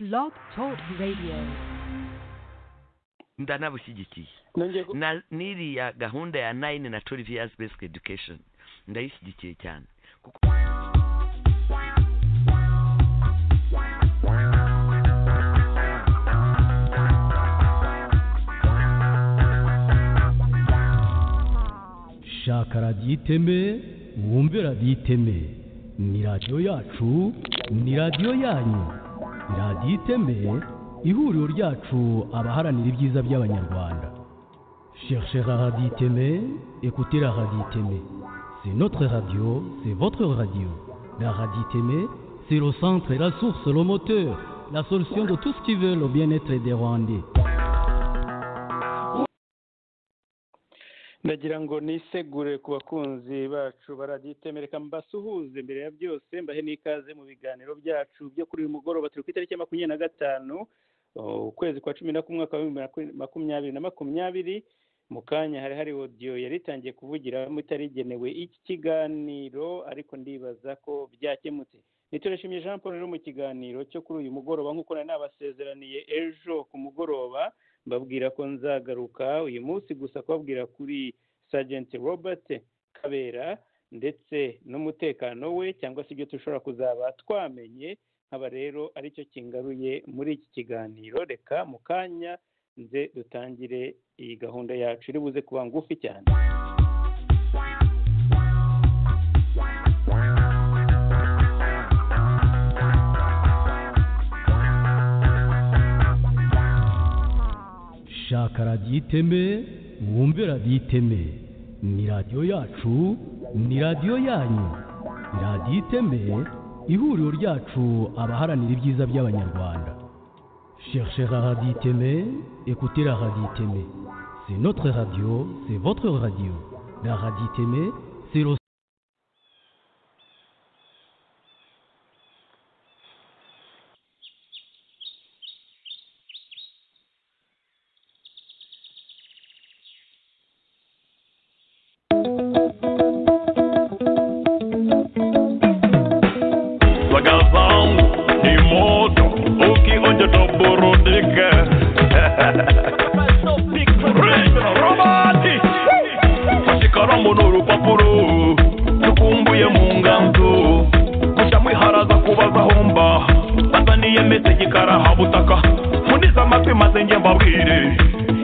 Blog Talk Radio. ndanabushyigikiye nongeye ku- Na- n'iriya gahunda ya nine na twelve years basic education ndayishyigikiye cyane kuko shaka radiyo iteme mwumve radiyo iteme ni radiyo yacu ni radiyo yanyu Ni radiyo iteme ihuriro ryacu abaharanira ibyiza by'abanyarwanda cherchera radiyo iteme ekutera radiyo iteme c'est notre radio c'est votre radio la radiyo iteme c'est le centre la source le moteur la solution de tout ce qui veut le bien-être des rwandais ndagira ngo nisegure ku bakunzi bacu baraditembereka mbasuhuze mbere ya byose mbahe n'ikaze mu biganiro byacu byo kuri uyu mugoroba turi ku itariki ya makumyabiri na gatanu uh, ukwezi kwa cumi na kumwe umwaka w'ibihumbi maku- makumyabiri na makumyabiri mu kanya hari hari odiyo yari itangiye kuvugiramo itarigenewe iki kiganiro ariko ndibaza ko byakemutse niturashimye jean paul rero mu kiganiro cyo kuri uyu mugoroba nk'uko nari nabasezeraniye ejo ku mugoroba mbabwira ko nzagaruka uyu munsi gusa kubabwira kuri sajenti robert kabera ndetse n'umutekano we cyangwa se ibyo dushobora kuzaba twamenye nkaba rero aricyo kingaruye muri iki kiganiro reka mu kanya nze dutangire iyi gahunda yacu iri buze kuba ngufi cyane shaka radiyo iteme mwumve radiyo iteme ni radiyo yacu ni radiyo yanyu ni radiyo iteme ihuriro ryacu abaharanira ibyiza by'abanyarwanda cherchera radiyo iteme ekutera radiyo iteme c'est notre radio c'est votre radio la radiyo iteme c'est le bagazangu ni moto ukionja toburudike robati pashikaramu n'urupapuro tukumbuye mu nganzo mushamwiharaza kubazahomba bazaniye mesegi karahabutaka muniza amatwi maze nge mbabwire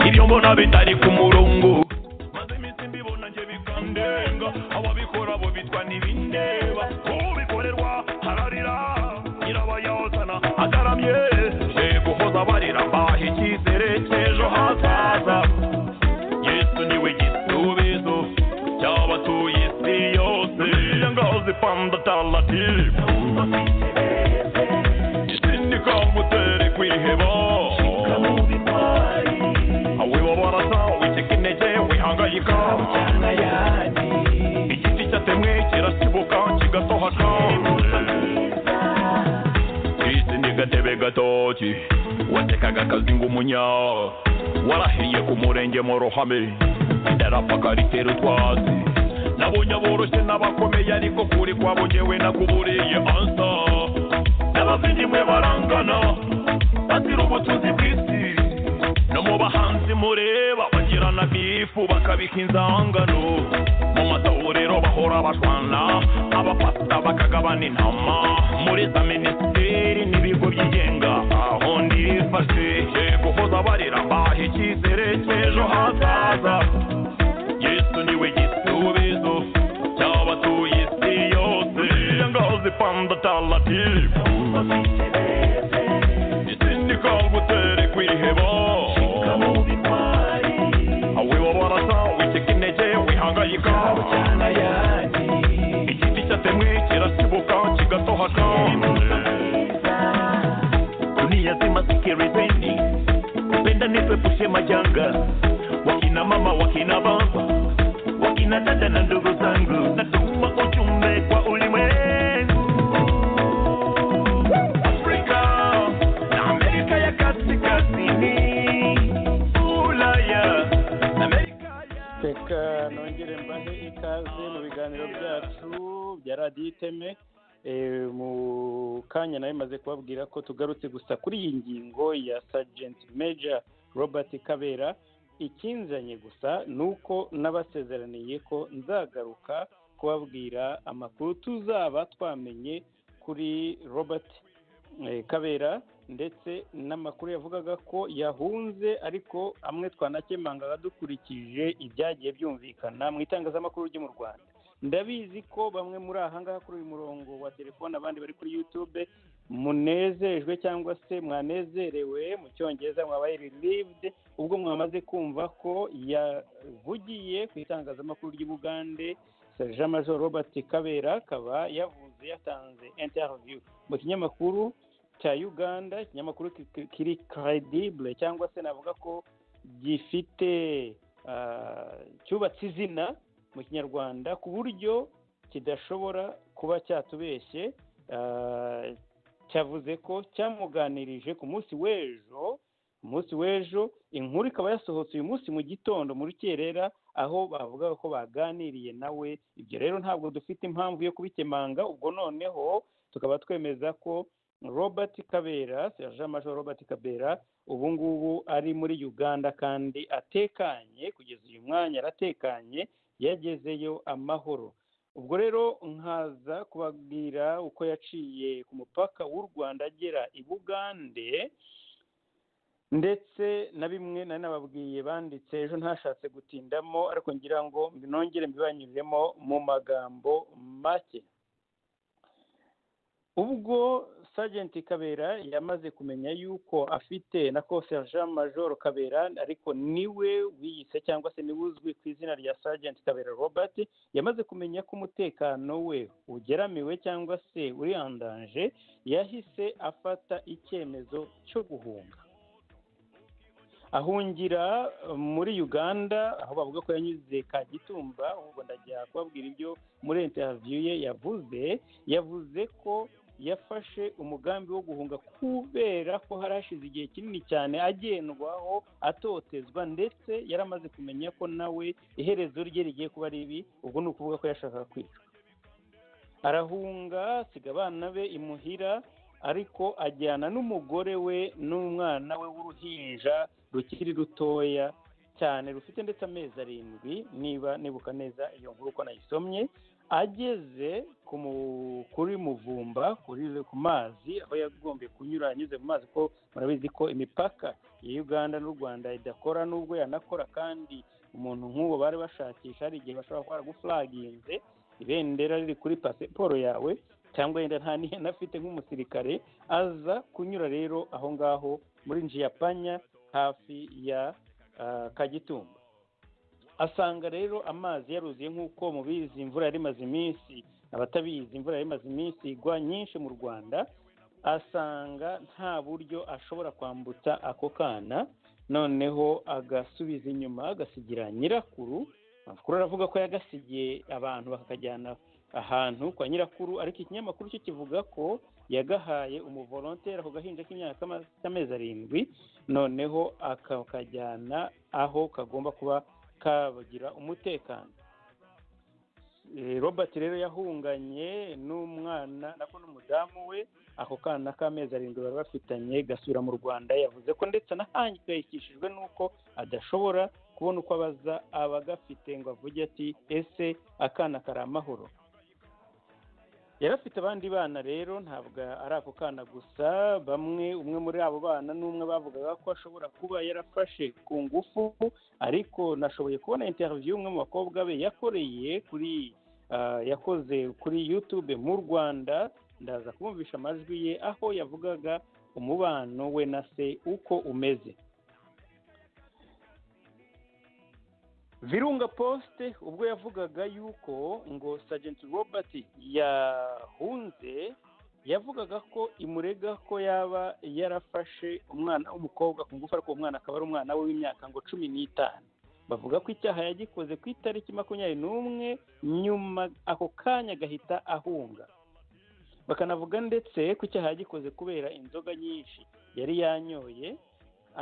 ibyo mbona bitari ku murongo maze iminsi mbibona nje bikandenga ababikora bo bitwa n'ibindeba ubikorerwa hararira nyirabayazana agaramye je guhoza barira mbaha icyizere cy'ejo hazaza yesu niwe gisubizo cy'abatuye isi yose ngahoze panda talatifu sinikambutere kwiheba awibabaraza wicika intege wihangayika igiti cyatemwe kirasibuka kigatohaka kristo ni gatebe gatoki watekaga akazi ng'umunya warahiye ku murenge mu ruhame idarapaka ritera utwatsi nabonye aboroshye n'abakomeye ariko kuri kwabo ngewe nakuburiye ansa n'abavindimwe barangana bazira ubutunzi bw'isi no mu bahanzi mureba bagirana bifu bakabika inzangano mu matahuriro bahora bashwana abapasita bakagabana intama muri za minisiteri n'ibigo byigenga aho ndifashe guhoza barira mbaha icyizere cy'ejo hazaza yesu niwe gisubizo cy'abatuye isi yose ngahoze panda talatifu isindika gutere kwiheba awibabaraza wicika intege wihangayika igiti cyatemwe kirasibuka kigatohaka dunia zima sikirizeni penda nitwepushe majanga wakina mama wakina baba wakina dada na ndugu zangu natuma ujumbe kwa ulimwengu afrika na amerika ya kaskazini ulaya na amerika reka nongere mbahe ikaze mu biganiro byacu bya radiyo iteme Eh, mu kanya nawe maze kubabwira ko tugarutse gusa kuri iyi ngingo ya Sergeant Major Robert Kabera ikinzanye gusa ni uko nabasezeraniye ko nzagaruka kubabwira amakuru tuzaba twamenye kuri Robert eh, Kabera ndetse n'amakuru yavugaga ko yahunze ariko amwe twanakemangaga dukurikije ibyagiye byumvikana mu itangazamakuru ryo mu Rwanda ndabizi ko bamwe muri aha ngaha kuri uyu murongo wa telefone abandi bari kuri yutube munezejwe cyangwa se mwanezerewe mu cyongereza mwabaye ririvide ubwo mwamaze kumva ko yavugiye ku itangazamakuru ry'ubugande jean major robert kabera akaba yavuze yatanze interiviyu mu kinyamakuru cya uganda ikinyamakuru kiri karedibure cyangwa se navuga ko gifite ah, cyubatse izina mu kinyarwanda ku buryo kidashobora kuba cyatubeshye Ah, cyavuze ko cyamuganirije ku munsi w'ejo umunsi w'ejo inkuru ikaba yasohotse uyu munsi mu gitondo muri kerera aho bavugaga ko baganiriye nawe ibyo rero ntabwo dufite impamvu yo kubikemanga ubwo noneho tukaba twemeza ko robert kabera sergeant major robert kabera ubu ngubu ari muri uganda kandi atekanye kugeza uyu mwanya aratekanye yagezeyo amahoro ubwo rero nkaza kubabwira uko yaciye ku mupaka w'u rwanda agera i bugande ndetse na bimwe nari nababwiye banditse ejo ntashatse gutindamo ariko ngira ngo nongere mbibanyuriremo mu magambo make ubwo Sergeant kabera yamaze kumenya yuko afite na ko Jean major kabera ariko niwe wiyise cyangwa se niwe uzwi ku izina rya Sergeant kabera robert yamaze kumenya ko umutekano we ugeramiwe cyangwa se urihandanje yahise afata icyemezo cyo guhunga ahungira muri uganda aho bavuga ko yanyuze kagitumba ubwo ndajya kubabwira ibyo muri interiviyu ye yavuze yavuze ko yafashe umugambi wo guhunga kubera ko hari hashize igihe kinini cyane agendwaho atotezwa ndetse yaramaze kumenya ko nawe iherezo rye rigiye kuba ribi ubwo ni ukuvuga ko yashakaga kwica arahunga asiga abana be imuhira ariko ajyana n'umugore we n'umwana we w'uruhinja rukiri rutoya cyane rufite ndetse amezi arindwi niba nibuka neza iyo nkuru uko nayisomye ageze ku mu- kuri muvumba kuri ku mazi aho yagombye kunyura anyuze mu mazi ko murabizi ko imipaka ya uganda n'u rwanda idakora n'ubwo yanakora kandi umuntu nk'uwo bari bashakisha hari igihe bashobora kuba baragufuraginze ibendera riri kuri pasiporo yawe cyangwa yenda nta n'ihene afite nk'umusirikare aza kunyura rero aho ngaho muri njiyapanya hafi ya ah, kagitumba asanga rero amazi yaruzuye nk'uko mubizi imvura yari imaze iminsi abatabizi imvura yari imaze iminsi igwa nyinshi mu rwanda asanga nta buryo ashobora kwambutsa ako kana noneho agasubiza inyuma agasigira nyirakuru amakuru aravuga ko yagasigiye abantu bakakajyana ahantu kwa nyirakuru ariko ikinyamakuru cyo kivuga ko yagahaye umuvolonteri ako gahinja k'imyaka k'ama- k'amezi arindwi noneho akakajyana aho kagomba kuba kagira umutekano Eh, robert rero yahunganye n'umwana nako n'umudamu we ako kana k'amezi arindwi bari bafitanye gasubira mu rwanda yavuze ko ndetse anahangayikishijwe n'uko adashobora kubona uko abaza abagafite ngo avuge ati ese akana kari amahoro yari afite abandi bana rero ntabwo ari ako kana gusa bamwe umwe muri abo bana n'umwe bavugaga ko ashobora kuba yarafashe ku ngufu ariko nashoboye kubona interiviyu y'umwe mu bakobwa be yakoreye kuri ah, yakoze kuri yutube mu rwanda ndaza kumvisha amajwi ye aho yavugaga umubano we na se uko umeze virunga posite ubwo yavugaga yuko ngo Sergeant robert yahunze yavugaga ko imurega ko yaba yarafashe umwana w'umukobwa ku ngufu ariko uwo mwana akaba ari umwana we w'imyaka ngo cumi n'itanu bavuga ko icyaha yagikoze ku itariki makumyabiri n'umwe nyuma ako kanya agahita ahunga bakanavuga ndetse ko icyaha yagikoze kubera inzoga nyinshi yari yanyoye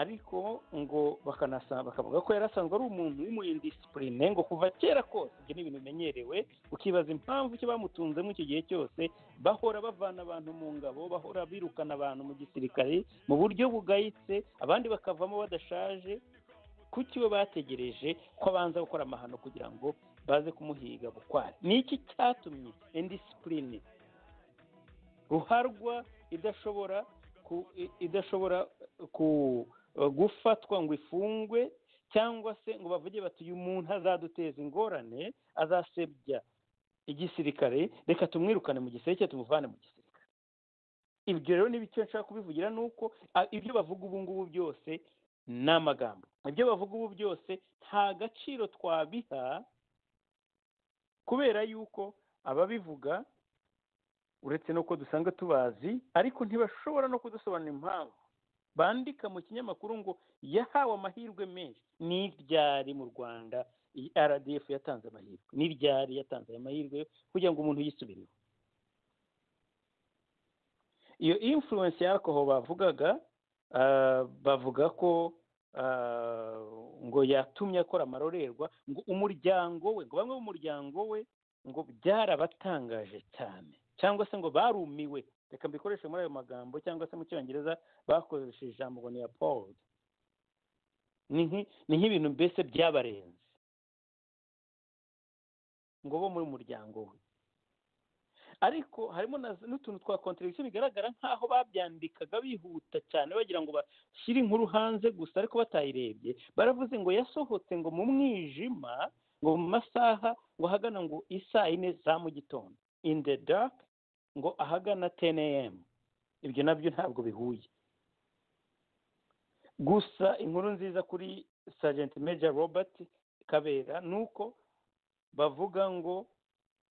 ariko ngo bakanasaba bakavuga ko yari asanzwe ari umuntu w'umuyindisipurine ngo kuva kera kose ibyo ni ibintu bimenyerewe ukibaza impamvu icyo bamutunzemo icyo gihe cyose bahora bavana abantu mu ngabo bahora birukana abantu mu gisirikare mu buryo bugayitse abandi bakavamo badashaje kuki bo bategereje ko abanza gukora amahano kugira ngo baze kumuhiga bukware ni iki cyatumye indisipurine ruharwa idashobora ku- i- idashobora ku- gufatwa ngo ifungwe cyangwa se ngo bavuge bati uyu muntu azaduteza ingorane azasebya igisirikare reka tumwirukane mu gisirikare tumuvane mu gisirikare ibyo rero ni bike nshaka kubivugira ni uko a- ibyo bavuga ubu ngubu byose ni amagambo ibyo bavuga ubu byose nta gaciro twabiha kubera yuko ababivuga uretse n'uko dusanga tubazi ariko ntibashobora no kudusobanurira impamvu bandika mu kinyamakuru ngo yahawe amahirwe menshi ni iryari mu rwanda iyi rdf yatanze amahirwe ni iryari yatanze ayo mahirwe kugira ngo umuntu yisubireho iyo influence ya alcohol bavugaga ah, bavuga ko ah, ngo yatumye akora amarorerwa ngo umuryango we ngo bamwe b'umuryango we ngo byarabatangaje cyane cyangwa se ngo barumiwe reka mbikoreshe muri ayo magambo cyangwa se mu cyongereza bakoresheje ijambo ngo ni appalled ni nki- ni nk'ibintu mbese byabarenze ngo bo muri muryango we ariko harimo na- n'utuntu twa contradiction bigaragara nk'aho babyandikaga bihuta cyane bagira ngo bashyire inkuru hanze gusa ariko batayirebye baravuze ngo yasohotse ngo mu mwijima ngo mu masaha ngo ahagana ngo isaa yine za mu gitondo in the dark ngo ahagana 10 am ibyo nabyo ntabwo bihuye gusa inkuru nziza kuri sergeant major robert kabera ni uko bavuga ngo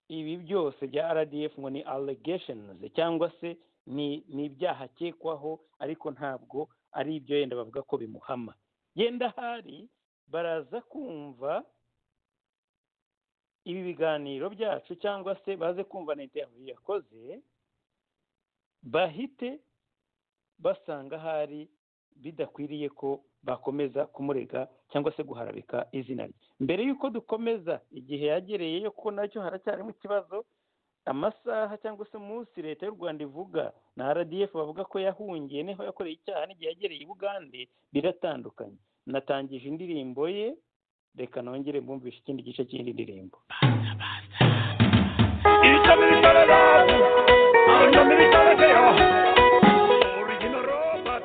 ibi byose bya rdf ngo ni allegations cyangwa se ni ni ibyaha akekwaho ariko ntabwo ari ibyo yenda bavuga ko bimuhama yenda hari baraza kumva ibi biganiro byacu cyangwa se baze kumva na interview yakoze bahite basanga hari bidakwiriye ko bakomeza kumurega cyangwa se guharabika izina rye mbere y'uko dukomeza igihe yagereyeyo kuko nacyo haracyarimo ikibazo amasaha cyangwa se umunsi leta y'u rwanda ivuga na rdf bavuga ko yahungiye niho yakoreye icyaha n'igihe yagereye i bugande biratandukanye natangije indirimbo ye reka nongere mbumvishe ikindi gice cy'indi ndirimbo Italy, Italy, love. Our young Italy, they are. Original robot.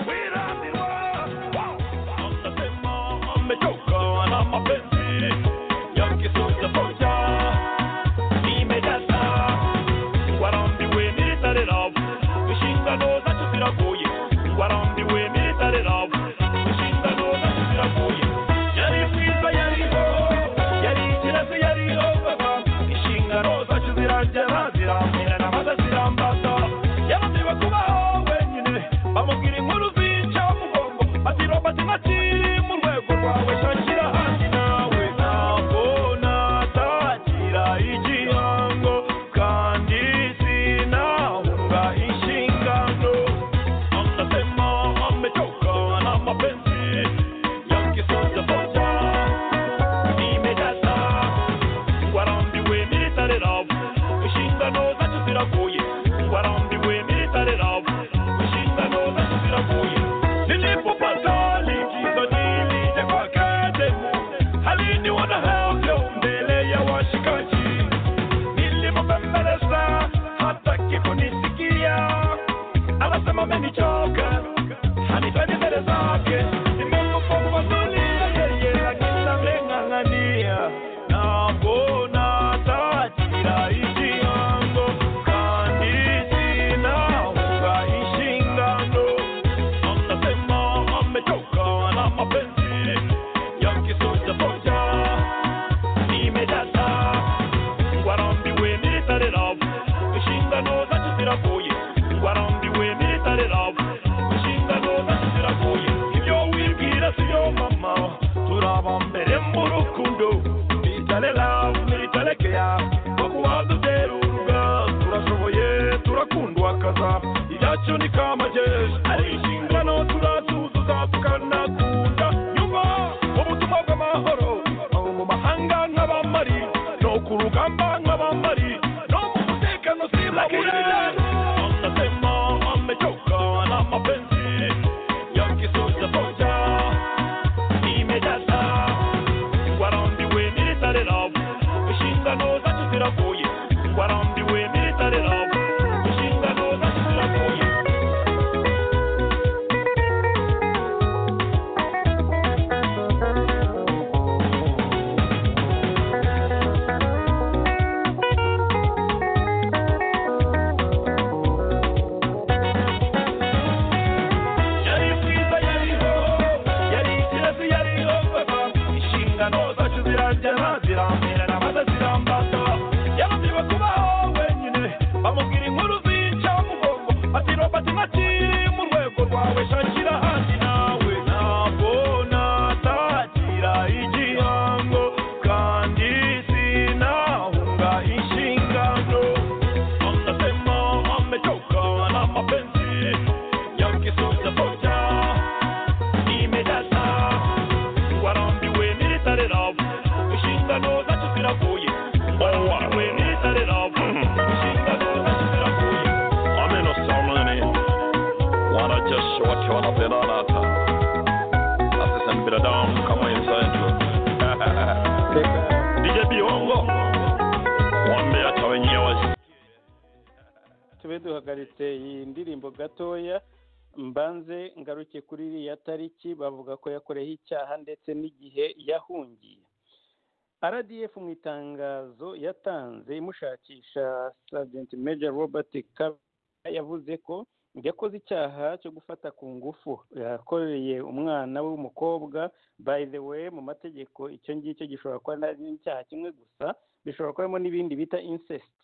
We're on the world. Wanasema amechoka na mapenzi yake sura moja imejaza warambiwe military love inshingano zacu ziragoye warambiwe military love inshingano zacu ziragoye yari mwiza yariho yari ikirezi yariho inshingano zacu ziragera ziramira n'amaze zirambata yarandeba kubaho wenyine bamubwira inkuru zica mugongo ati robati ntakiri mu rwego rwawe shakira ahandi nawe ntabwo natakira igihango kandi sinahunga inshingano anasema amechoka na mapenzi yakisoza moja imejaza warambiwe military love inshingano zacu ziragoye warambiwe military love inshingano zacu ziragoye nilipopata likizo nilije kwa kademu haliniona havyo mbele ya washikaji nilimopembeleza hataki kunisikia anasema amenichoka hanitaji mbele zake nimekufafanulia yeye lakini nameng'ang'ania nabona tatira iji yango kandi sinaunga ishingano anasema ametoka na mapenzi ya kisoja moja nimejaza warambiwe military love inshingano zacu ziragoye warambiwe military love inshingano zacu ziragoye ibyo wibwira sibyo mama turaba mbere mu rukundo military love military care bakuba dutera uruga turashoboye turakundwa kaza ibyacu ni kamajeje ari inshingano turatuzuza nzakukanakunda nyuma ubutumwa bw'amahoro aho mu mahanga nk'abamari no ku rugamba nk'abamari no mu mutekano simaburani anasema amechoka na mapenzi ya kisuza moja imejasa warambiwe military love inshingano zacu ziravuye warambiwe military love inshingano zacu ziravuye yari bwiza yariho yari ikirezi yariho papa inshingano zacu ziragera ziramperana maze zirambata yananirwa kubaho wenyine bamubwira inkuru zica mugongo ati robert ntakiri mu rwego rwawe shakira ahandi nawe ntabwo natakira igihango kandi sinahunga inshingano anasema amechoka na mapenzi yake sote moja imejasa warambiwe military love inshingano zacu ziravuye warambiwe military love inshingano zacu ziravuye ameno salmani wanajeshi wake wanapendana hata na sisi ni binadamu kama wenzangu DJ Biongo waambie hata wenyewe wasi- tube duhagaritse iyi ndirimbo gatoya mbanze ngaruke kuri iriya tariki bavuga ko yakoreyeho icyaha ndetse n'igihe yahungiye rdf mu itangazo yatanze imushakisha sajenti meja robert Kabera yavuze ko yakoze icyaha cyo gufata ku ngufu yakoreye umwana w'umukobwa by the way mu mategeko icyo ngicyo gishobora kuba ari icyaha kimwe gusa bishobora kubamo n'ibindi bita incest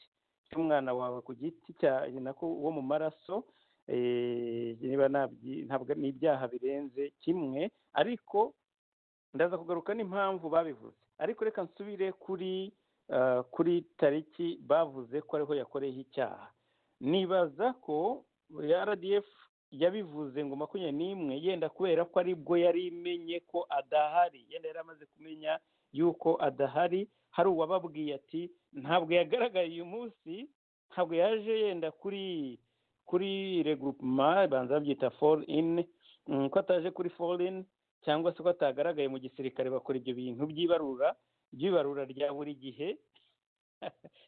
cy'umwana wawe ku giti cya nako uwo mu maraso eh, niba ntabyi- ntabwo n'ibyaha birenze kimwe ariko ndaza kugaruka n'impamvu babivuze ariko reka nsubire kuri ah, kuri tariki bavuze ko ariho yakoreyeho icyaha nibaza ko rdf yabivuze ngo makumyabiri n'imwe yenda kubera ko aribwo yari imenye ko adahari yenda yari amaze kumenya yuko adahari hari uwababwiye ati ntabwo yagaragaye uyu munsi ntabwo yaje yenda kuri kuri regroupement banza babyita fall in mm, ko ataje kuri fall in cyangwa se ko atagaragaye mu gisirikare bakora ibyo bintu by'ibarura by'ibarura rya buri gihe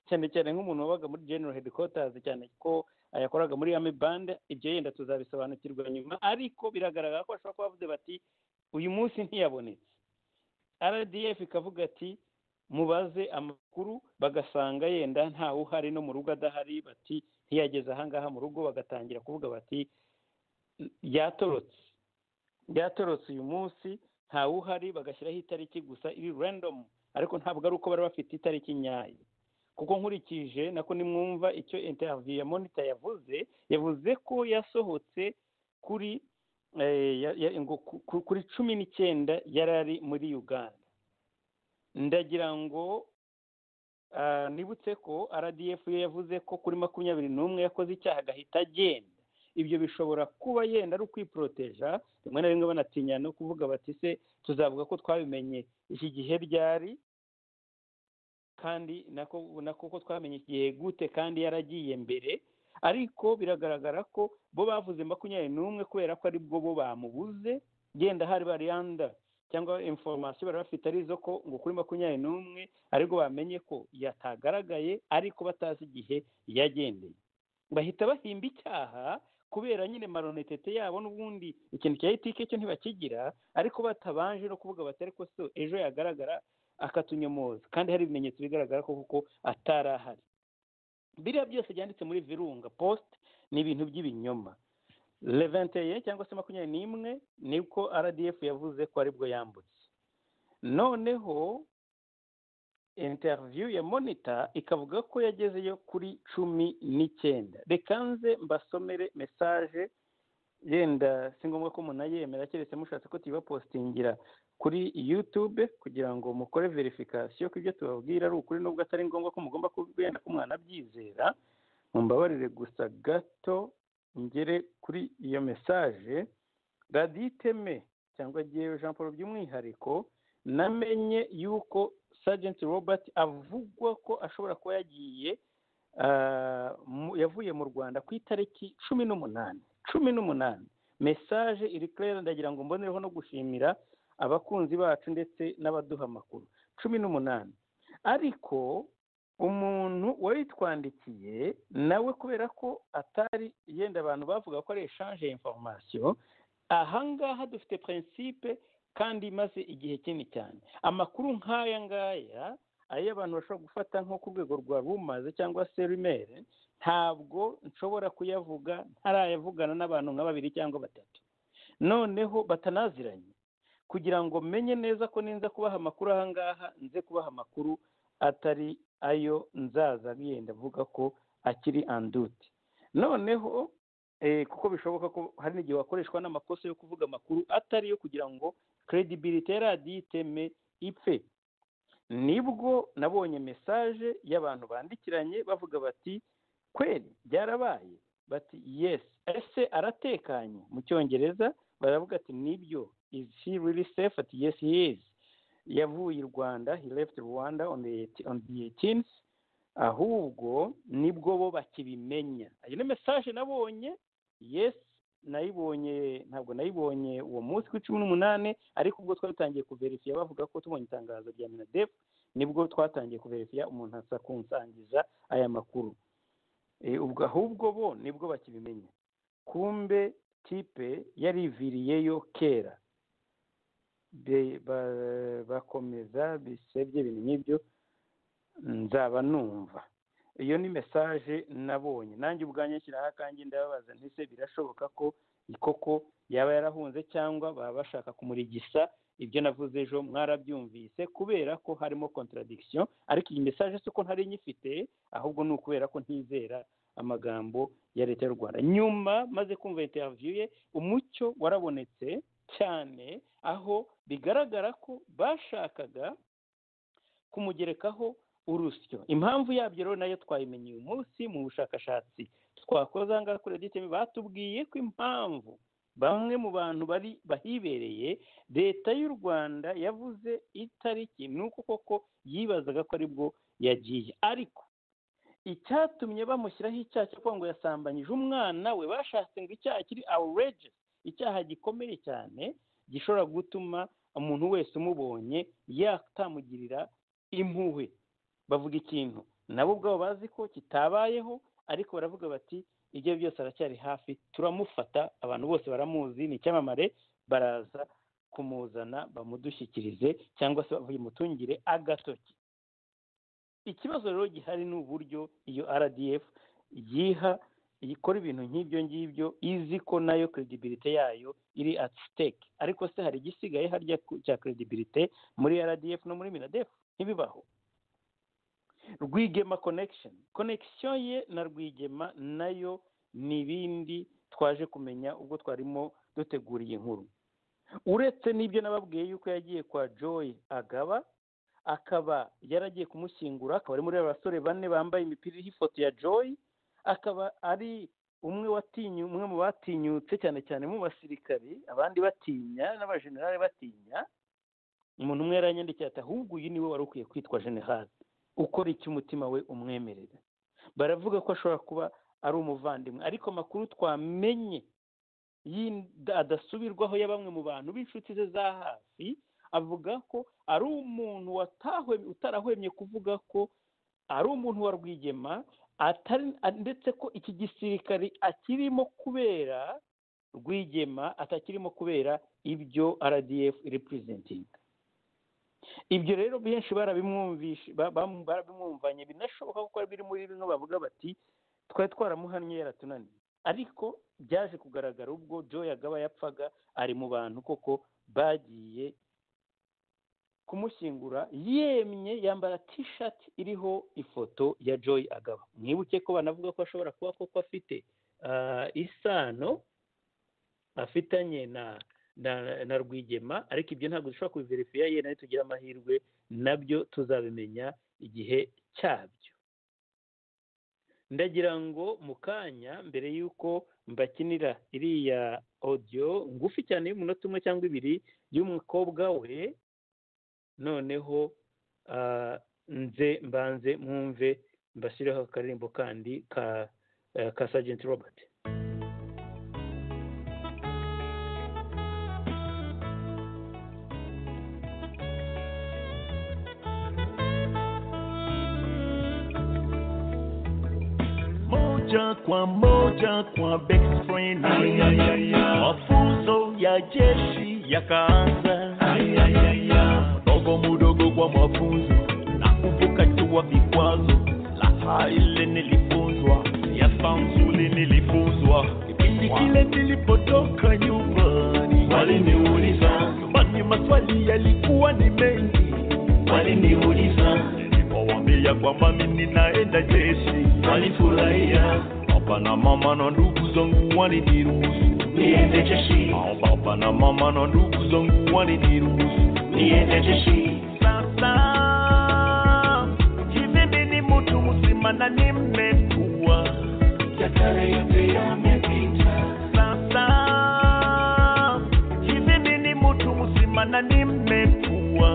cyane cyane nk'umuntu wabaga muri general headquarters cyane ko yakoraga muri army band ibyo yenda tuzabisobanukirwa nyuma ariko biragaragara ko bashobora kuba bavuze bati uyu munsi ntiyabonetse rdf ikavuga ati mubaze amakuru bagasanga yenda ntawe uhari no mu rugo adahari bati ntiyageze ahangaha mu rugo bagatangira kuvuga bati yatorotse yatorotse uyu munsi ntawe uhari bagashyiraho itariki gusa iri random ariko ntabwo ari uko bari bafite itariki nyayo kuko nkurikije nako nimwumva icyo interview ya monitor yavuze yavuze ko yasohotse kuri eh, ya- ya- ngo ku- ku- kuri cumi n'icyenda yari ari muri uganda ndagira ngo ah, nibutse ko rdf yo yavuze ko kuri makumyabiri n'umwe yakoze icyaha agahita agenda ibyo bishobora kuba yenda ari ukwiporoteja rimwe na rimwe banatinya no kuvuga bati se tuzavuga ko twabimenye iki gihe ryari kandi nako nako ko twamenye iki gihe gute kandi yaragiye mbere ariko biragaragara ko bo bavuze makumyabiri n'umwe kubera ko ari bwo bo bamubuze genda hari bariyanda cyangwa informasiyo bari bafite ari izo ko ngo kuri makumyabiri n'umwe aribwo bamenye ko yatagaragaye ariko batazi igihe yagendeye bahita bahimba icyaha kubera nyine maronetete yabo n'ubundi ikintu cya etike cyo ntibakigira ariko batabanje no kuvuga bati ariko so ejo yagaragara akatunyomoza kandi hari ibimenyetso bigaragara ko kuko atari ahari biriya byose byanditse muri virunga post ni ibintu by'ibinyoma leventeye cyangwa se makumyabiri n'imwe nibwo rdf yavuze ko aribwo yambutse noneho interview ya monita ikavuga ko yagezeyo kuri cumi n'icyenda reka nze mbasomere mesaje yenda si ngombwa ko munayemera keretse mushatse ko tuyibapositingira kuri youtube kugira ngo mukore verifikasiyo ko ibyo tubabwira ari ukuri nubwo atari ngombwa ko mugomba kubwenda ko umwana abyizera mumbabarire gusa gato ngere kuri iyo mesaje radiyo iteme cyangwa agiyewe jean paul by'umwihariko namenye yuko sajenti robert avugwa ko ashobora kuba yagiye ah, mu- yavuye mu rwanda ku itariki cumi n'umunani cumi n'umunani mesaje iri claire ndagira ngo mbonereho no gushimira abakunzi bacu ndetse n'abaduha amakuru cumi n'umunani ariko umuntu wayitwandikiye nawe kubera ko atari yenda abantu bavuga ko ari eshanje information ahangaha dufite prinsipe kandi imaze igihe kinini cyane amakuru nk'aya ngaya ayo abantu bashobora gufata nko ku rwego rwa rumaze cyangwa se rumere ntabwo nshobora kuyavuga ntarayavugana n'abantu nka babiri cyangwa batatu noneho batanaziranye kugira ngo menye neza ko ninza kubaha amakuru ahangaha nze kubaha amakuru atari ayo nzaza yenda avuga ko akiri anduti noneho eh, kuko bishoboka ko hari n'igihe wakoreshwa n'amakosa yo kuvuga amakuru atari yo kugira ngo credibility ya radiyo iteme ipfe nibwo nabonye mesaje y'abantu bandikiranye bavuga bati kweri byarabaye bati yes ese aratekanye mu cyongereza baravuga ati nibyo is he really safe ati yes he is yavuye i rwanda he left rwanda on the, on the 18th ahubwo nibwo bo bakibimenya ayo ni mesaje nabonye yes nayibonye ntabwo nayibonye uwo munsi ku cumi n'umunani ariko ubwo twatangiye kuverifiya bavuga ko tubonye itangazo rya minadef nibwo twatangiye kuverifiya umuntu aza kunsangiza aya makuru Eh, ubwo ahubwo bo nibwo bakibimenya kumbe tipe yariviriyeyo kera Be- ba- bakomeza bisebye ibintu nk'ibyo nzaba numva iyo ni mesaje nabonye nanjye ubwanjye nshyiraho akanjye ndababaza ntise birashoboka ko koko yaba yarahunze cyangwa baba bashaka kumurigisa ibyo navuze ejo mwarabyumvise kubera ko harimo contradiction ariko iyi mesaje si uko ntari nyifite ahubwo ni ukubera ko ntizera amagambo ya leta y'u rwanda nyuma maze kumva interview ye umucyo warabonetse cyane aho bigaragara ko bashakaga kumugerekaho urusyo impamvu yabyo rero nayo twayimenye uyu munsi mu bushakashatsi twakoze ahangaha kuri radiyo iteme batubwiye ko impamvu bamwe mu bantu bari bahibereye leta y'u rwanda yavuze itariki ni uko koko yibazaga ko aribwo yagiye ariko icyatumye bamushyiraho icyaha cyo kuvuga ngo yasambanyije umwana we bashatse ngo icyaha kiri awureje icyaha gikomeye cyane gishobora gutuma umuntu wese umubonye yatamugirira impuhwe bavuga ikintu nabo ubwabo bazi ko kitabayeho ariko baravuga bati ibyo ari byo byose aracyari hafi turamufata abantu bose baramuzi ni icyamamare baraza kumuzana bamudushyikirize cyangwa se bamutungire agatoki ikibazo rero gihari ni uburyo iyo rdf yiha ikora ibintu nk'ibyo ngibyo izi ko nayo credibility yayo iri at stake ariko se hari igisigaye harya ku- cya credibility muri rdf no muri minadef ntibibaho rwigema connection connection ye na rwigema nayo ni ibindi twaje kumenya ubwo twarimo dutegura iyi nkuru uretse n'ibyo nababwiye yuko yagiye kwa joy agaba akaba yaragiye kumushyingura akaba ari muri aba basore bane bambaye imipira iriho ifoto ya joy akaba ari umwe watinyu umwe mu batinyutse cyane cyane mu basirikari abandi batinya n'abajenerali batinya umuntu umwe yaranyandikiye ati ahubwo uyu niwe wari ukwiye kwitwa jenerali ukora icyo umutima we umwemerera baravuga ko ashobora kuba ari umuvandimwe ariko amakuru twamenye y'inda- adasubirwaho ya bamwe mu bantu b'inshuti ze za hafi avuga ko ari umuntu watahwe- utarahwemye kuvuga ko ari umuntu wa rwigema atari a- ndetse ko iki gisirikari akirimo kubera rwigema atakirimo kubera ibyo rdf representing ibyo rero benshi barabimwumvishe ba- bam- barabimwumvanye binashoboka kuko biri muri bimwe bavuga bati twari twaramuhannye yaratunaniye ariko byaje kugaragara ubwo joy agaba yapfaga ari mu bantu koko bagiye kumushyingura yemye yambara t-shirt iriho ifoto ya joy agaba mwibuke ko banavuga ko ashobora kuba koko afite ah, isano afitanye na na, na rwigema ariko ibyo ntabwo dushobora kubiverifiya ye nayo tugira amahirwe nabyo tuzabimenya igihe cyabyo ndagira ngo mu kanya mbere y'uko mbakinira iriya odiyo ngufi cyane y'umunota umwe cyangwa ibiri y'umukobwa we noneho ah, nze mbanze mwumve mbashyirireho akaririmbo kandi ka eh, ka sajenti robert moja kwa moja kwa best friend mafunzo ya jeshi yakaanza mdogo mudogo kwa mafunzo na kuvuka jua vikwazo laha ile nilifunzwa siasa nzuri nilifunzwa kipindi kile nilipotoka nyumbani waliniuliza nyumbani maswali yalikuwa ni mengi waliniuliza nilipowambia kwamba mimi naenda jeshi walifurahia baba na mama na ndugu zangu waliniruhusu niende jeshi baba na mama na ndugu zangu waliniruhusu niende jeshi sasa hivi mimi ni mtu mzima na nimekuwa yakare yote yamepita sasa hivi mimi ni mtu mzima na nimekuwa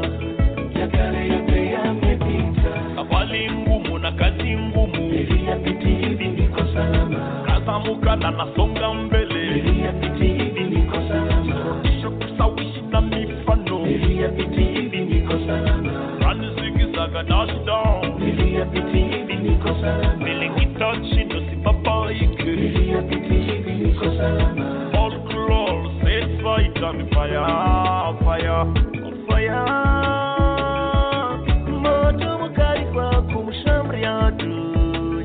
yakare yote yamepita kabali ngumu na kazi ngumu niliyapiti hivi niko salama kazamuka na nasonga mbele niliyapiti hivi niko salama kurudisha kusawishi na mifano niliyapiti hivi niko salama rani zikizaga dashdown niliyapiti hivi niko salama milikitachi ndo sipapaike niliyapiti hivi niko salama all glory set fight on fire fire on fire moto mkali kwa kumshamri adui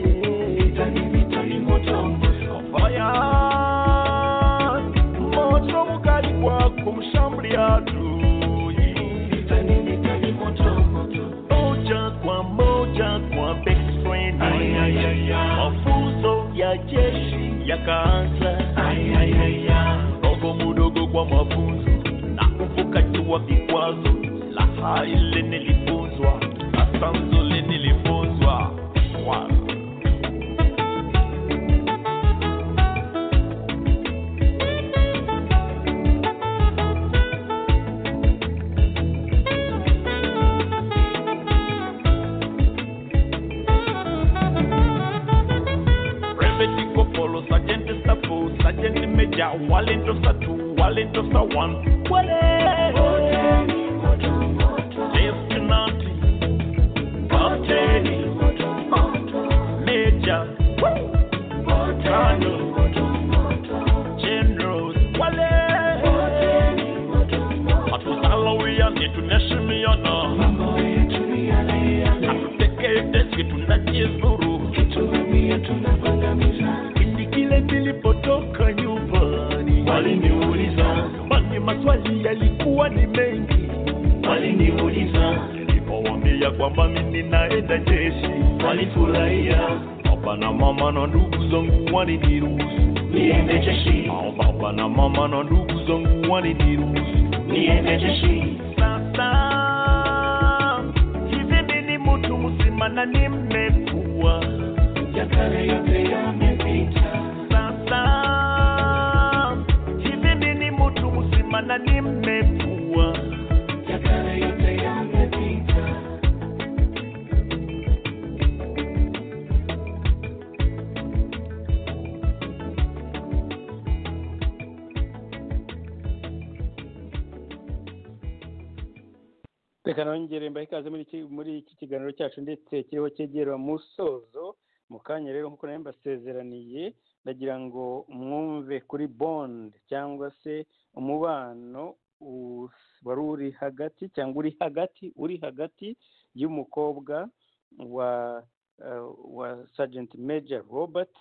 vitani moto fire moto mkali kwa kumshamri adui vitani vitani moto moja kwa moja kwa best friend mafunzo ya jeshi yakaanza mdogo mudogo kwa mafunzo na kuvuka jua vikwazo laha ile nilifunzwa sasa mzuri nilifunzwa Wow. Brevet iko polo, sergeant stafu, sergeant major, wale ndo sa two, wale ndo sa one. Wale. Lieutenant, captain, major, colonel, generals, wale. Hatusalawia ni tunaheshimiana. Hatutekelezi tunajizuru kipindi kile nilipotoka nyumbani waliniuliza basi maswali yalikuwa ni mengi waliniuliza nilipowambia kwamba mimi naenda jeshi walifurahia baba na mama na ndugu zangu waliniruhusu niende jeshi baba na mama na ndugu zangu waliniruhusu niende jeshi sasa hivi mimi ni mtu mzima na nimekuwa yakale yote yamepita sasa hivi mimi ni mtu mzima na nimekuwa yakale yote yamepita reka nongere mbahe ikaze muri iki muri iki kiganiro cyacu ndetse kiriho cyegera musozo mu kanya rero nk'uko nari mbasezeraniye ndagira ngo mwumve kuri bond cyangwa se umubano u- wari uri hagati cyangwa uri hagati uri hagati y'umukobwa wa eh, wa sergeant major robert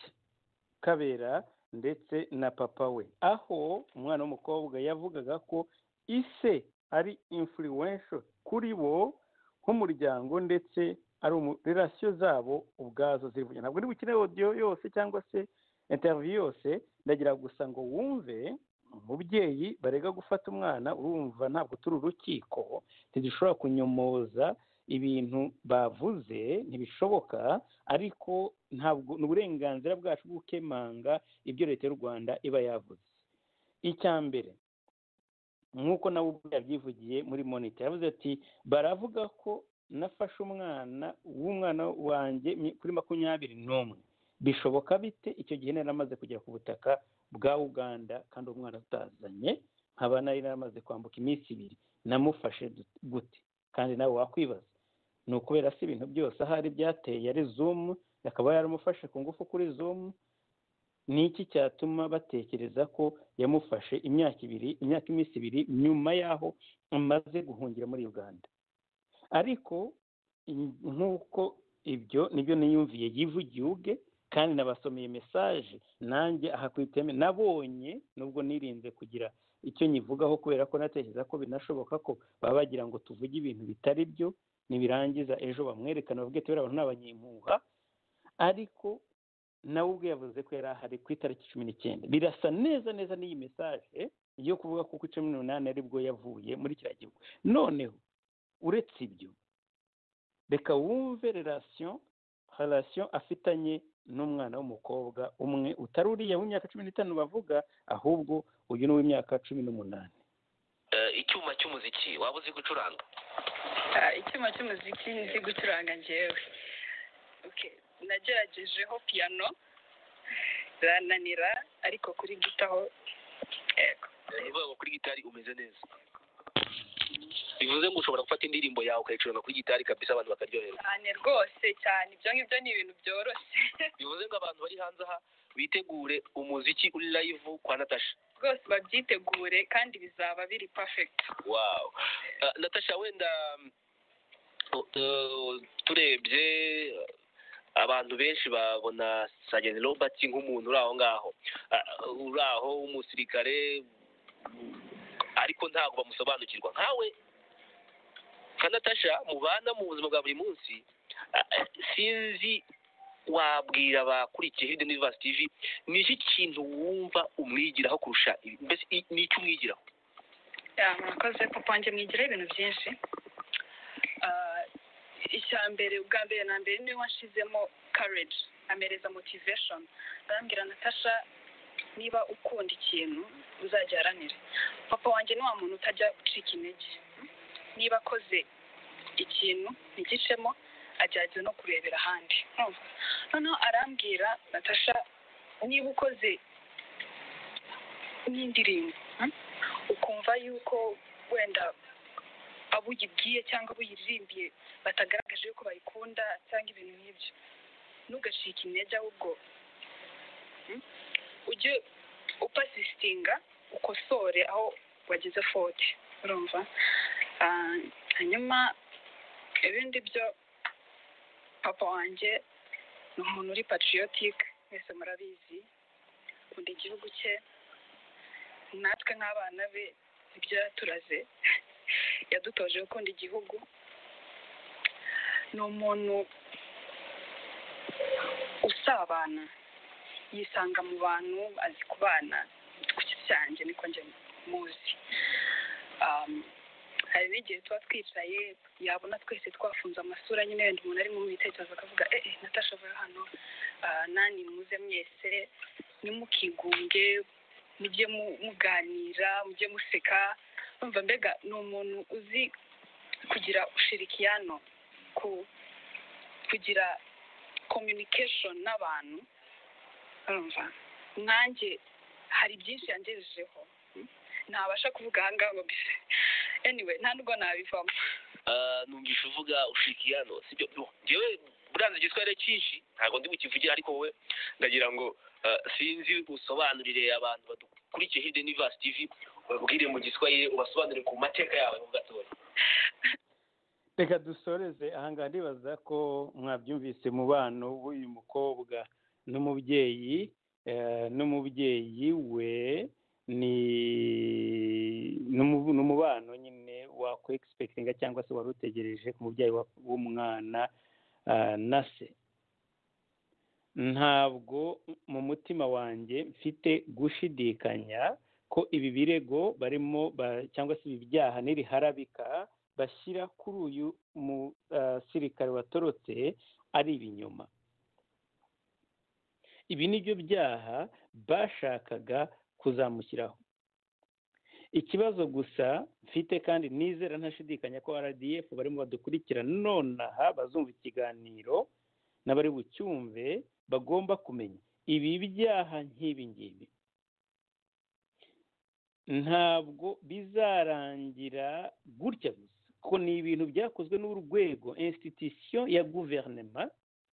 kabera ndetse na papa we aho umwana w'umukobwa yavugaga ko ise ari influential kuri bo nk'umuryango ndetse ari umu- relasiyo zabo ubwazo zivugira ntabwo ndi bukene odiyo yose cyangwa se interiviyu yose ndagira gusa ngo wumve umubyeyi barega gufata umwana urumva ntabwo turi urukiko ntidushobora kunyomoza ibintu bavuze ntibishoboka ariko ntabwo ni uburenganzira bwacu bwo gukemanga ibyo leta y'u rwanda iba yavuze icya mbere nk'uko nawe ubwo yabyivugiye muri monita yavuze ati baravuga ko nafashe umwana w'umwana wanjye kuri makumyabiri n'umwe bishoboka bite icyo gihe nari amaze kugera ku butaka bwa uganda kandi uwo mwana atazanye nkaba nari naramaze kwambuka iminsi ibiri namufashe gute kandi nawe wakwibaza ni ukubera se ibintu byose ahari byateye ari zumu akaba yaramufashe ku ngufu kuri zumu ni iki cyatuma batekereza ko yamufashe imyaka ibiri imyaka iminsi ibiri nyuma y'aho amaze guhungira muri uganda ariko nk'uko ibyo nibyo niyumviye yivugiye ubwe kandi nabasomeye mesaje nanjye aha ku iteme nabonye nubwo nirinze kugira icyo nyivugaho kubera ko natekereza ko binashoboka ko baba bagira ngo tuvuge ibintu bitari byo nibirangiza ejo bamwerekana bavuge tubera abantu n'abanyempuha ariko nawe ubwe yavuze ko yari ahari ku itariki cumi n'icyenda birasa neza neza n'iyi mesaje yo kuvuga ko ku cumi n'umunani aribwo yavuye muri kiriya gihugu noneho uretse ibyo reka wumve relasiyo relasiyo afitanye n'umwana w'umukobwa umwe utari uriya w'imyaka cumi n'itanu bavuga ahubwo uyu ni uw'imyaka cumi n'umunani icyuma cy'umuziki waba uzi gucuranga icyuma cy'umuziki nzi gucuranga ngewe nageragejeho piyano birananira ariko kuri gitaho yego uvuga ngo kuri gitari umeze neza bivuze ngo ushobora gufata indirimbo yawe ukayicuranga kuri gitari kabisa abantu bakaryoherwa cyane rwose cyane ibyo ngibyo ni ibintu byoroshye bivuze ngo abantu bari hanze aha bitegure umuziki uri live kwa natasha rwose babyitegure kandi bizaba biri perfect wow Ah, natasha wenda uh, turebye abantu benshi babona sajeni robert nk'umuntu uri aho ngaho Ah, uri aho w'umusirikare ariko ntabwo bamusobanukirwa nkawe nka natasha mubana mu buzima bwa buri munsi ah, eh, sinzi wabwira abakurikiye hirya no hino Vasi TV ni iki kintu wumva umwigiraho kurusha ibi- mbese i- ni iki umwigiraho Ya, murakoze papa wanjye mwigiraho ibintu byinshi Ah, icya mbere ubwa mbere na mbere niwe wanshizemo courage ampereza motivation arambwira natasha niba ukunda ikintu uzagiharanire papa wanjye ni wa muntu utajya ucika intege niba akoze ikintu ntigicemo agerageza no kurebera ahandi Urumva? noneho arambwira natasha niba ukoze n'indirimbo hmm? ukumva yuko wenda abo uyibwiye cyangwa abo uyiririmbiye batagaragaje yuko bayikunda cyangwa ibintu nk'ibyo ntugacike intege ahubwo hmm? ujye upasisitinga ukosore aho wagize fote urumva Ah, hanyuma ibindi byo papa wanjye ni umuntu uri patriotique mwese murabizi akunda igihugu cye natwe nk'abana be ibyo yaturaze yadutoje gukunda igihugu ni umuntu usabana yisanga mu bantu azi kubana ku giti cyanjye niko njye muzi Um, hari n'igihe tuba twicaye yabona twese twafunze amasura nyine wenda umuntu arimo mu bitekerezo akavuga eh eh, natasha vuba hano Ah, nani muze mwese ntimukigunge mujye mu- muganira mujye museka numva mbega ni umuntu uzi kugira ushirikiyano ku kugira communication n'abantu urumva nkanjye hari byinshi yangejejeho mm, ntabasha kuvuga aha ngaha ngo mbise anyway nta nubwo nabivamo Ah, numvise uvuga ushikiyano sibyo Yo, njyewe buranze igiswahili cyinshi ntabwo ndi bukivugira ariko wowe ndagira ngo ah, sinzi usobanurire abantu badukurikiye hirya no hino Vasi TV ubabwire mu giswahili ubasobanurire ku mateka yawe mu gatoya reka dusoreze ahangaha ndibaza ko mwabyumvise mubano w'uyu mukobwa n'umubyeyi eh, n'umubyeyi we ni n'umu- n'umubano nyine wakwegispekitinga cyangwa se wari utegereje ku mubyeyi wa- w'umwana ah, na se ntabwo mu mutima wanjye mfite gushidikanya ko ibi birego barimo ba- cyangwa se ibi byaha niriharabika bashyira kuri uyu musirikare watorotse ari ibinyoma ibi ni byo byaha bashakaga kuzamushyiraho ikibazo gusa mfite kandi nizera ntashidikanya ko rdf barimo badukurikirana nonaha bazumva ikiganiro n'abari bucyumve bagomba kumenya ibi byaha nk'ibi ngibi ntabwo bizarangira gutya gusa kuko ni ibintu byakozwe n'urwego institution ya guverinema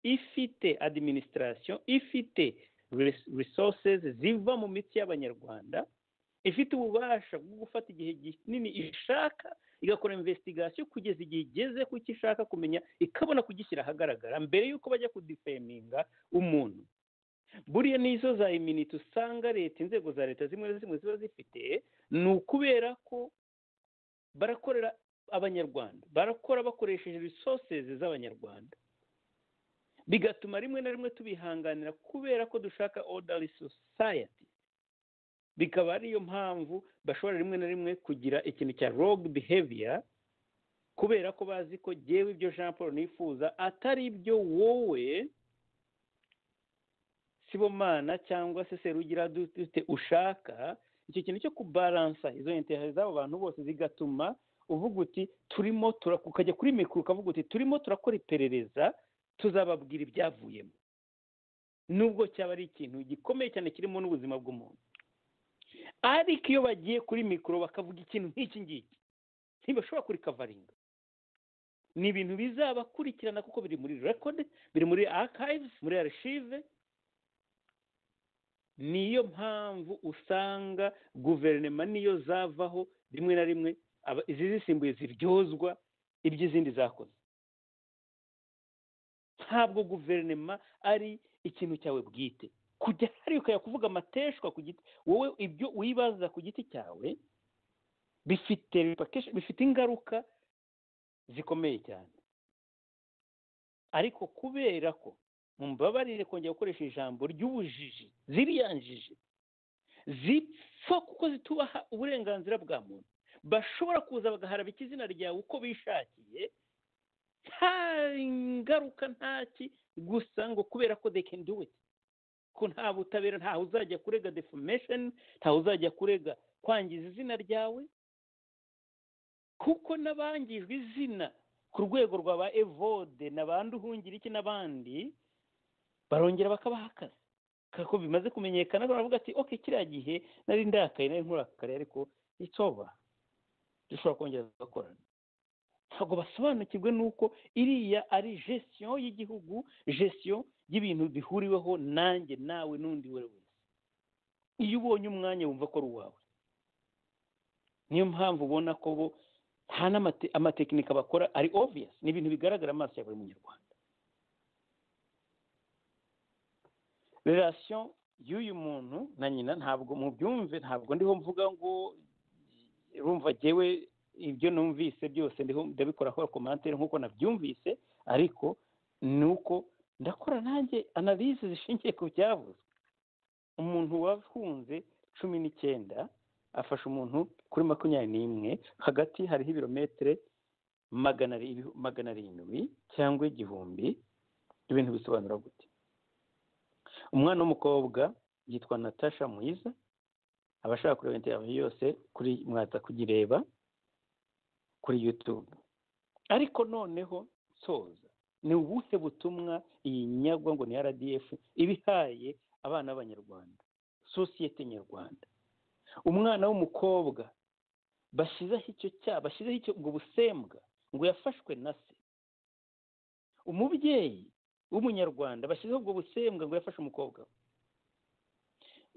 ifite administration ifite resources ziva mu mitsi y'abanyarwanda ifite ububasha bwo gufata igihe kinini ishaka igakora investigation kugeza igihe igeze ku icyo ishaka kumenya ikabona kugishyira ahagaragara mbere y'uko bajya kudifeminga umuntu buriya n'izo za iminiti usanga leta inzego za leta zimwe na zimwe ziba zifite ni ukubera ko barakorera abanyarwanda barakora bakoresheje resources z'abanyarwanda bigatuma rimwe na rimwe tubihanganira kubera ko dushaka orderly society bikaba ariyo mpamvu bashobora rimwe na rimwe kugira ikintu cya rogue behavior kubera ko bazi ko yewe ibyo jean paul nifuza atari ibyo wowe sibomana cyangwa se serugira dufite ushaka icyo kintu cyo kubaransa izo interineti z'abo bantu bose zigatuma uvuga uti turimo ukajya kuri mikoro ukavuga uti turimo turakora iperereza tuzababwira ibyavuyemo nubwo cyaba ari ikintu gikomeye cyane kirimo n'ubuzima bw'umuntu ariko iyo bagiye kuri mikoro bakavuga ikintu nk'iki ngiki ntibashobora kuri kavaringa ni ibintu bizabakurikirana kuko biri muri rekode biri muri archives muri arishive niyo mpamvu usanga guverinoma niyo zavaho rimwe na rimwe izi zisimbuye ziryozwa iby'izindi zakoze ntabwo guverinoma ari ikintu cyawe bwite kujya hari ukajya kuvuga amateshwa ku giti wowe ibyo wibaza ku giti cyawe bifite bifite ingaruka zikomeye cyane ariko kubera ko mumbabarire kongera gukoresha ijambo ry'ubujiji ziriyanjije zipfa kuko zitubaha uburenganzira bwa muntu bashobora kuza bagaharaba ikizina ryawe uko bishakiye nta ngaruka ntaki gusa ngo kubera ko they can do it ko nta butabera ntawe uzajya kurega defamation ntawe uzajya kurega kwangiza izina ryawe kuko n'abangijwe izina ku rwego rwa ba evode n'abandi uhungira iki n'abandi barongera bakabaha akazi kako bimaze kumenyekana baravuga ati oke kiriya gihe nari ndakaye nari nkurakare ariko itoba dushobora kongera gukorana ntabwo basobanukirwe n'uko iriya ari gestion y'igihugu gestion y'ibintu bihuriweho nanjye nawe n'undi we wese iyo ubonye umwanya wumva ko ari uwawe niyo mpamvu ubona ko bo nta n'amatekinika bakora ari obvious ni ibintu bigaragara amaso ya buri munyarwanda relasiyo y'uyu muntu na nyina ntabwo mubyumve ntabwo ndiho mvuga ngo rumva ngewe ibyo numvise byose ndiho ndabikoraho komantere nk'uko nabyumvise ariko ni uko ndakora nanjye analize zishingiye ku byavuzwe umuntu wahunze cumi n'icyenda afasha umuntu kuri makumyabiri n'imwe hagati hariho ibirometero magana arindwi cyangwa igihumbi ibintu bisobanura gute umwana w'umukobwa yitwa natasha mwiza abashaka kureba interineti yose kuri mwaza kuyireba kuri yutube ariko noneho nsoza ni ubuhe butumwa iyi nyagwa ngo ni rdf ibihaye abana b'abanyarwanda sosiyete nyarwanda umwana w'umukobwa bashyizeho icyo cyaha bashyizeho icyo ubwo busembwa ngo yafashwe na se umubyeyi w'umunyarwanda bashyizeho ubwo busembwa ngo yafashe umukobwa we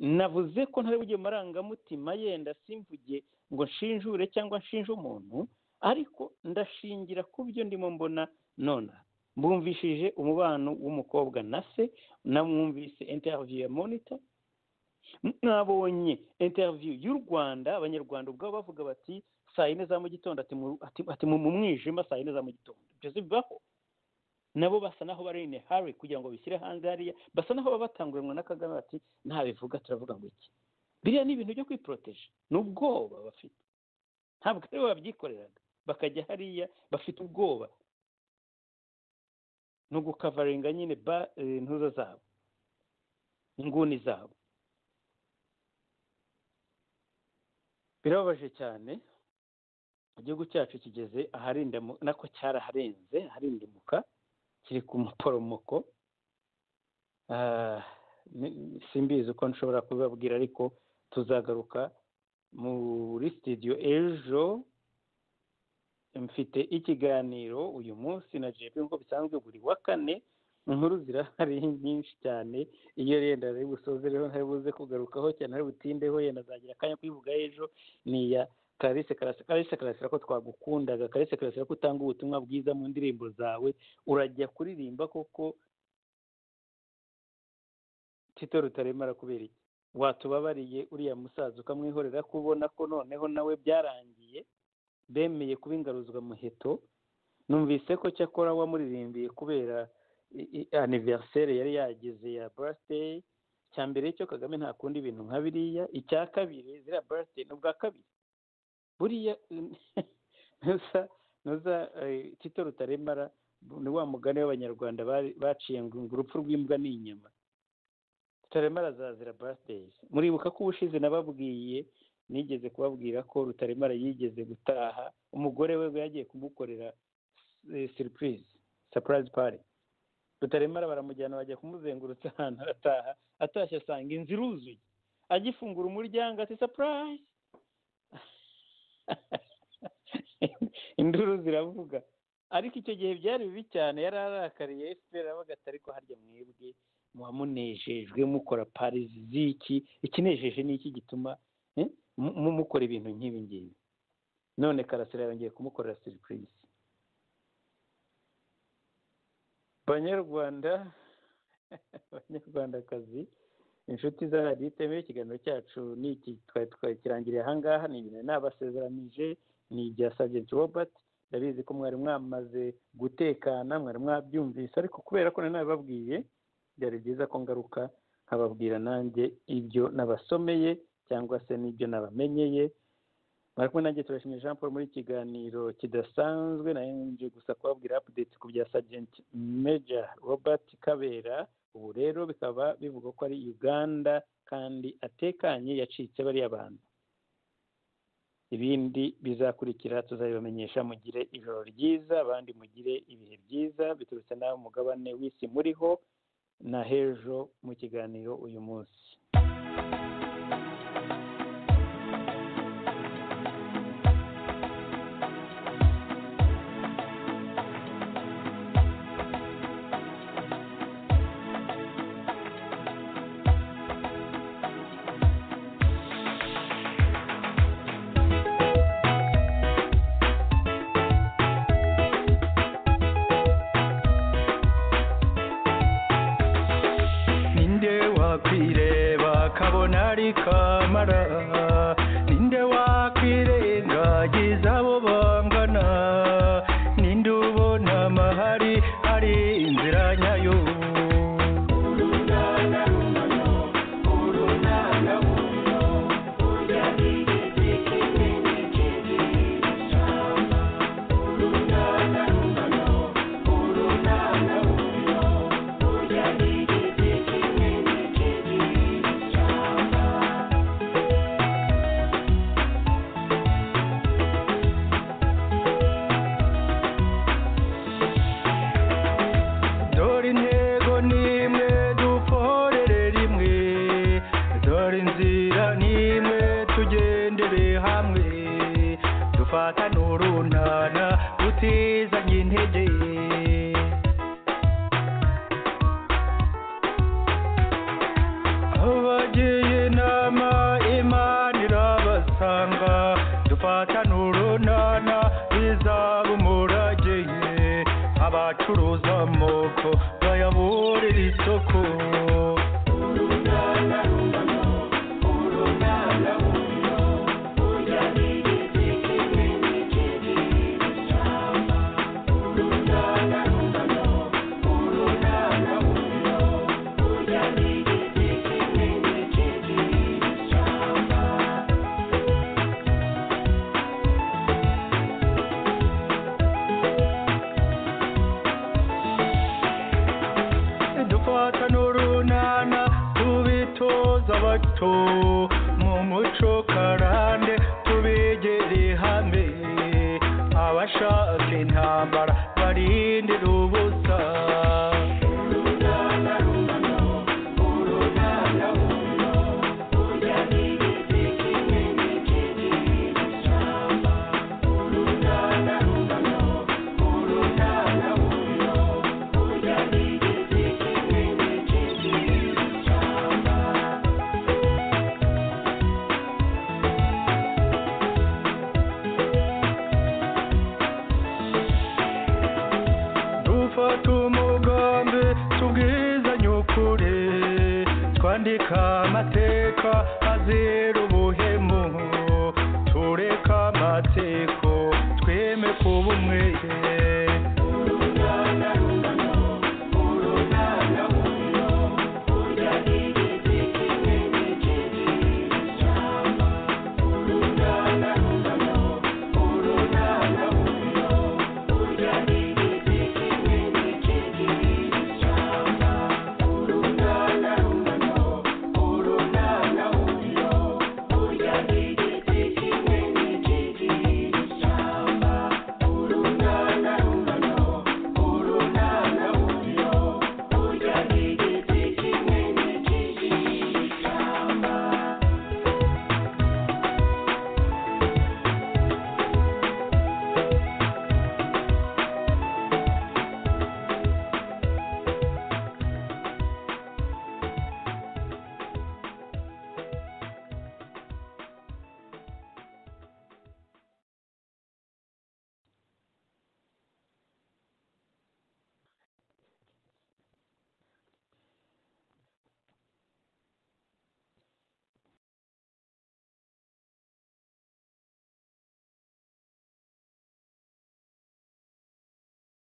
navuze ko ntari bugiye mu marangamutima yenda simvuge ngo nshinjure cyangwa nshinje umuntu ariko ndashingira ku byo ndimo mbona nona mbumvishije umubano w'umukobwa na se namwumvise interiviyu ya monita mwabonye interiviyu y'u rwanda abanyarwanda ubwabo bavuga bati saa yine za mu gitondo ati mu mwijima saa yine za mu gitondo ibyo zibaho nabo basa naho bari in hari kugira ngo bishyire hanze hariya basa naho baba batanguranwa na kagame bati ntabivuga turavuga ngo iki biriya ni ibintu byo kwiporoteje ni ubwoba bafite ntabwo aribo babyikoreraga bakajya hariya bafite ubwoba no gukavaringa nyine ba eh, intuza zabo inguni zabo birababaje cyane igihugu cyacu kigeze aharindamu nako cyaraharenze aharindimuka kiri ku muporomoko Ah, ni- ni- simbizi uko nshobora kubibabwira ariko tuzagaruka muri sitidiyo ejo mfite ikiganiro uyu munsi na jepe nk'uko bisanzwe buri wa kane inkuru zirahari nyinshi cyane iyo yenda ari busoze rero ntari buze kugarukaho cyane ari butindeho yenda azagira akanya kuyivuga ejo ni iya Clarisse Karasira Clarisse Karasira ko twagukundaga Clarisse Karasira ko utanga ubutumwa bwiza mu ndirimbo zawe urajya kuririmba koko Tito Rutaremara kubera iki watubabariye uriya musaza ukamwihorera ko ubona ko noneho nawe byarangiye bemeye kuba ingaruzwa muheto numvise ko cyakora wamuririmbiye kubera i- i- anniversaire yari yagize ya birthday cya mbere cyo kagame ntakunda ibintu nka biriya icya kabiri ziriya birthday ni ubwa kabiri buriya ntuza ntuza eh, tito rutaremara ni wa mugani w'abanyarwanda bari- baciye ngo ngo urupfu rw'imbwa ni inyama rutaremara azazira birthday muribuka ko ubushize nababwiye nigeze kubabwira ko rutaremara yigeze gutaha umugore we yagiye kumukorera eh, surprise surprise party rutaremara baramujyana bajya kumuzengurutsa ahantu arataha atashye asanga inzu iruzuye agifungura umuryango ati surprise induru ziravuga ariko icyo gihe byari bibi cyane yari arakariye fpr aravuga ati ariko harya mwebwe muba munejejwe mukora pari z'iki ikinejeje ni iki gituma eh, mu- mu- mukora ibintu nk'ibi ngibi none karasira yongeye kumukorera siripurize banyarwanda banyarwandakazi inshuti za radiyo itemewe ikiganiro cyacu ni iki twari twari kirangiriye ahangaha ni ibintu nabasezeranije ni ibya sabjenti robert ndabizi ko mwari mwamaze gutekana mwari mwabyumvise ariko kubera ko nari nabibabwiye byari byiza ko ngaruka nkababwira nanjye ibyo nabasomeye cyangwa se n'ibyo nabamenyeye bari kumwe nanjye turashimye jean paul muri kiganiro kidasanzwe nayo nje gusa kubabwira update ku bya sergeant major robert kabera ubu rero bikaba bivuga ko ari uganda kandi atekanye yacitse bariya bantu ibindi bizakurikira tuzabibamenyesha mugire ijoro ryiza abandi mugire ibihe byiza biturutse n'abo mugabane w'isi muriho na h'ejo mu kiganiro uyu munsi ninde wakwireba kabona ari kamara ninde wakwirengagiza abo bangana ninde ubona amahari ari inzira nyayo dore intego nimwe dukorere rimwe dore inzira nimwe tugendere hamwe dufatane urunana tutizanye intege abagiye inama imana irabasanga dufatane urunana bizaba umurage abacuruza amoko bayaburira isoko kwandika amateka azira